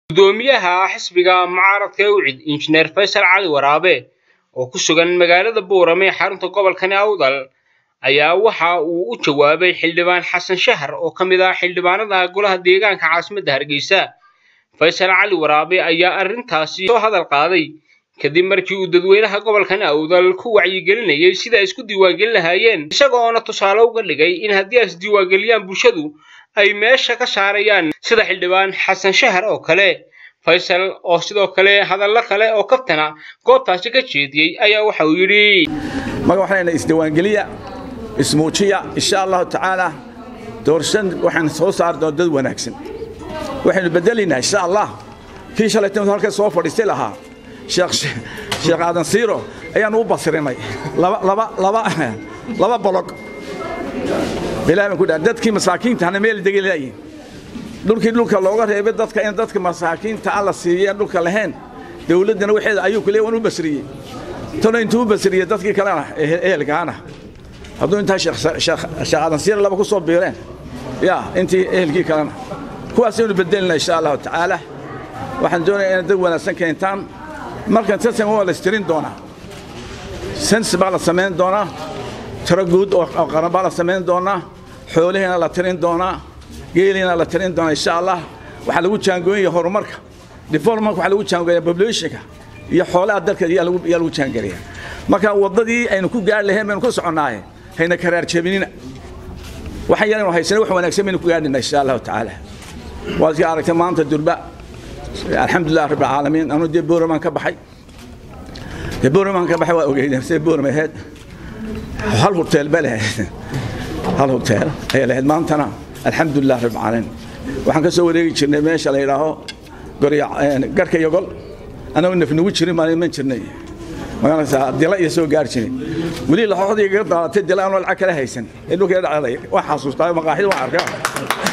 gudoomiyaha xisbiga mucaaradka ewcid injineer faysal cali waraabe oo ku sugan magaalada boorame ee xarunta gobolkani awdal ayaa waxa uu u jawaabay xildhibaan xasan shahar oo ka mid ah xildhibaanada golaha deegaanka caasimadda hargeysa faysal cali waraabe ayaa arrintaasi soo hadal qaaday kadib markii uu dadweynaha gobolkani awdal ku wacyigelinayay sida ay isku diiwaangelin lahaayeen isagoona tusaale uga dhigay in haddii ay isdiiwaangeliyaan bulshadu ay meesha ka saarayaan sida xildhibaan xasan shahar oo kale faysal oo sidoo kale hadallo kale oo kaftana goobtaasi ka jeediyey ayaa waxa uu yidhi maga waxayna isdiiwaangeliya ismuujiya insha allahu tacaala doorashan waxaan soo saari doona dad wanaagsan waxaynu bedelaynaa insha allah kii shalaytan halka soo fadhiistay lahaa sheekh aadan siiro ayaanu u basirinay laba bolog ilahi baan ku dhaha dadkii masaakiinta hana meel degi laayihin dhulkii dhulka looga reebay dadka in dadka masaakiinta aan la siiyeen dhulka lahayn dawladdana waxeeda ayuu ku leey waan u basriyey tana intuu u basriyey dadkii kalena ehelkaana hadduu intaa sheekh aadan siiro laba ku soo biireen ya intii ehelkii kalena kuwaasaynu bedelina insha allahu tacaala waxaan doonayaa inaad dad wanaagsan keentaan markan tartan waa la istirin doonaa sens baa la samayn doonaa tiro guud oo qaran baa la samayn doonaa xoolihiina la tirin doonaa geeliina la tirin doonaa insha allah waxaa lagu jaangooyaya horumarka development waxaa lagu jaangooyaa populationka iyo xoolaha dalka yaa lagu jaangeliya marka waddadii aynu ku gaari lahayn baynu ku soconnaaye hayna karaar jebinina waxaan yaraynu haysana wax wanaagsan baynu ku gaadhina insha allahu tacaala waad ka aragtay maanta durba alxamdulilah rabb alcaalamiin anu dee boorman ka baxay dee boorman ka baxay waa ogeydeen see boorm ahayd hal hoteel ba lahayd hal hoteel ayaa lahayd maantana alxamdulilah rabb alcaalamiin waxaan ka soo wareegi jirnay meesha la yidhaaho garhka yogol anagoo nafnugu jirin maalin man jirnay magaranaysaa dila iyo soo gaari jiray weli laxooxdii gaga daalatay dila anoo lacag kala haysan ee dhulka dhacday waan xasuustaa maqaaxida waan arkaa